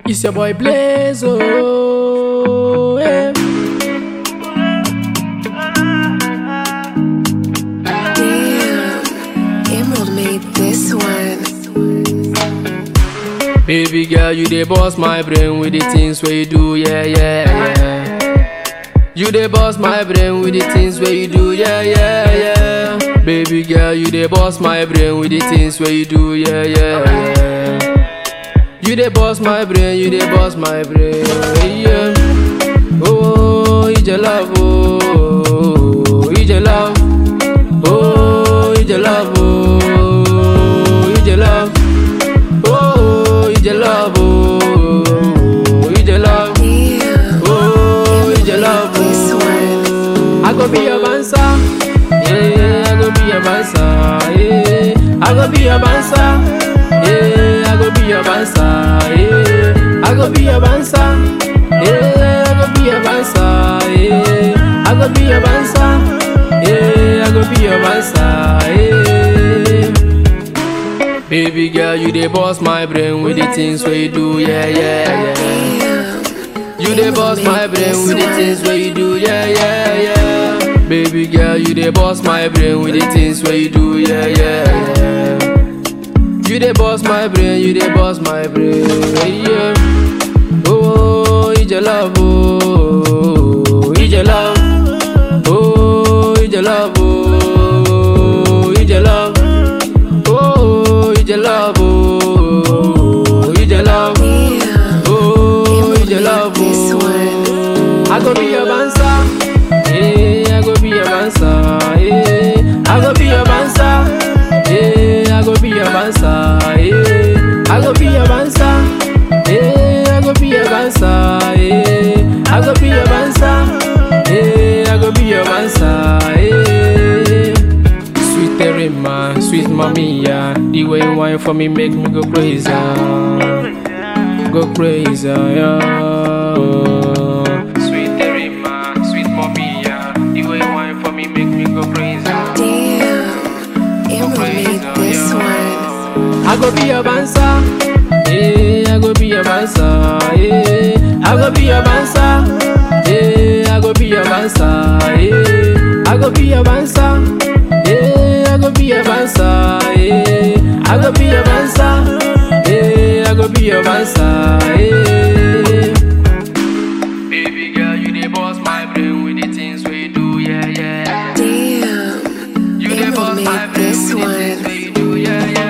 It's your boy Blaze, oh, yeah. Damn, Emerald made this one. Baby girl, you dey boss my brain with the things where you do, yeah, yeah, yeah. You dey boss my brain with the things where you do, yeah, yeah, yeah. Baby girl, you dey boss my brain with the things where you do, yeah, yeah, yeah. You dey boss my brain, you dey boss my brain, yeah. Oh, it's your love, oh, it's your love, oh, it's your love, oh, it's your love. Oh, it's your love, oh, it's your love, Damn, oh, it's your Emerald love, made this one. oh. I go be your dancer, yeah, I go be your dancer, yeah. I go be your dancer, yeah, I go be your dancer, yeah. I go be your dancer, yeah, I go be your dancer, yeah. I go be your dancer, yeah, I go be your dancer, yeah. Baby girl, you dey boss my brain with the things where you do, yeah, yeah, yeah. Damn, You dey boss my brain with the things where you do, yeah, yeah, yeah. Baby girl, you dey boss my brain with the things where you do, yeah, yeah, yeah. You dey boss my brain, you dey boss my brain, yeah. Oh, it's your love, oh, it's your love, oh, it's your love, oh, it's your love, oh, it's your love, oh, it's your love. damn, Oh, Emerald it's your love, made this one. oh. I go be your dancer, yeah. I go be your dancer, yeah. I go be your dancer, yeah. I go be your dancer, yeah. I go be your dancer, yeah. I go be your dancer, yeah. I go be your dancer, yeah. I go be your dancer, yeah. Sweet Terima, sweet mommy, yeah. The way you wine for me make me go crazy, go crazy, yeah. Sweet Terima, sweet mommy, yeah. The way you wine for me make me go crazy, Damn, Emerald made this one. I go be your dancer, yeah. I go be your dancer, yeah. I go be your dancer, yeah. I go be your dancer, yeah. I go be your dancer, yeah. I go be your dancer, yeah. I go be your dancer, yeah. I go be your dancer, yeah. Baby girl, you dey boss my brain with the things where you do, yeah, yeah. Damn, You dey Emerald boss my made brain this with the one. things where you do, yeah, yeah.